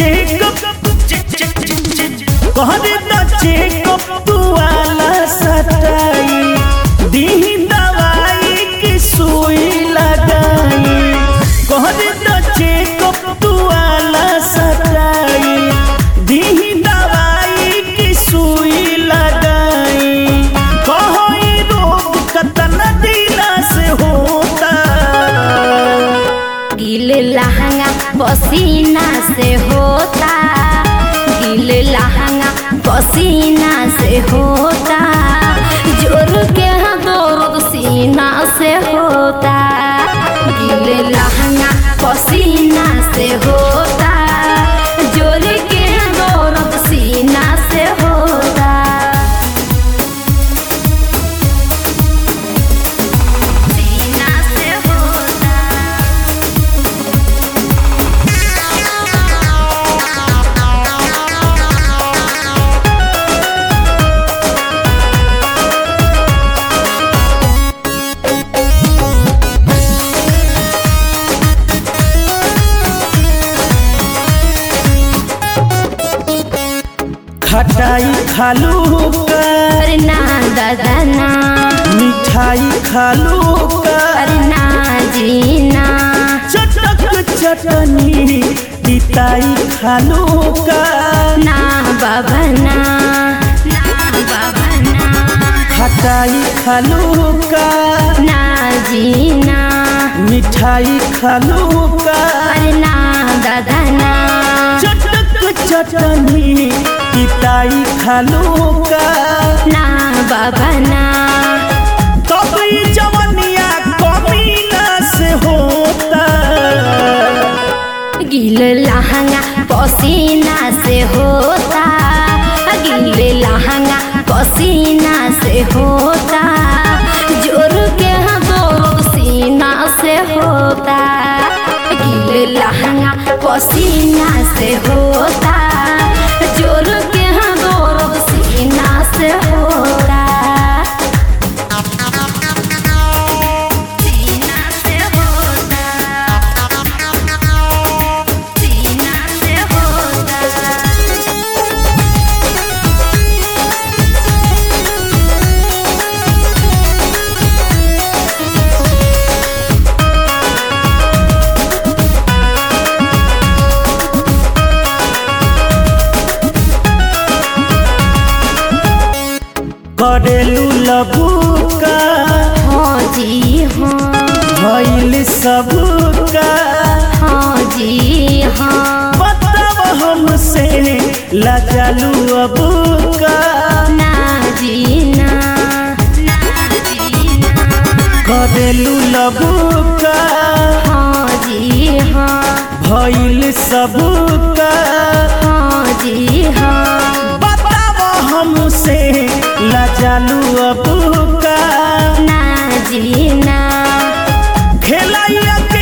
check-up कहरे द check-up तू वाला सटाई दी दवाई की सुई लगाई कहरे द चेकअप तू वाला सटाई दी दवाई की सुई लगाई कहो ई रोग कतन दिना से होता गिल लहंगा पसीना से होता गिल लहंगा पसीना से होता जोर के दर्द सीना से होता गिल लहंगा पसीना से होता जोर के दर्द सीना से होता सीना से होता खटाई खालू का अरे ना दादा ना मिठाई खालू का अरे ना जीना चटक चटनी पिताई खालू का ना बाबा ना ना बाबा ना खटाई खालू का ना जीना मिठाई खालू का अरे ना दादा ना चटक चटनी पिताई खालू का ना बाबा ना तब ई जवनिया कमीना से होता गिल लहंगा पसीना से होता गिल लहंगा पसीना से होता जोर के दर्द सीना से होता गिल लहंगा पसीना से होता जोर के दर्द सीना से होता सीना से होता सीना से होता करेलू लबू का हाँ जी हाँ भइल सब का हाँ जी हाँ बताब हमसे लजालू अब का ना जी ना ना जी ना करेलू लबू का हाँ जी हाँ भइल सब का हाँ जी हाँ बताब हमसे लजालू अब का ना जी ना खेलाइया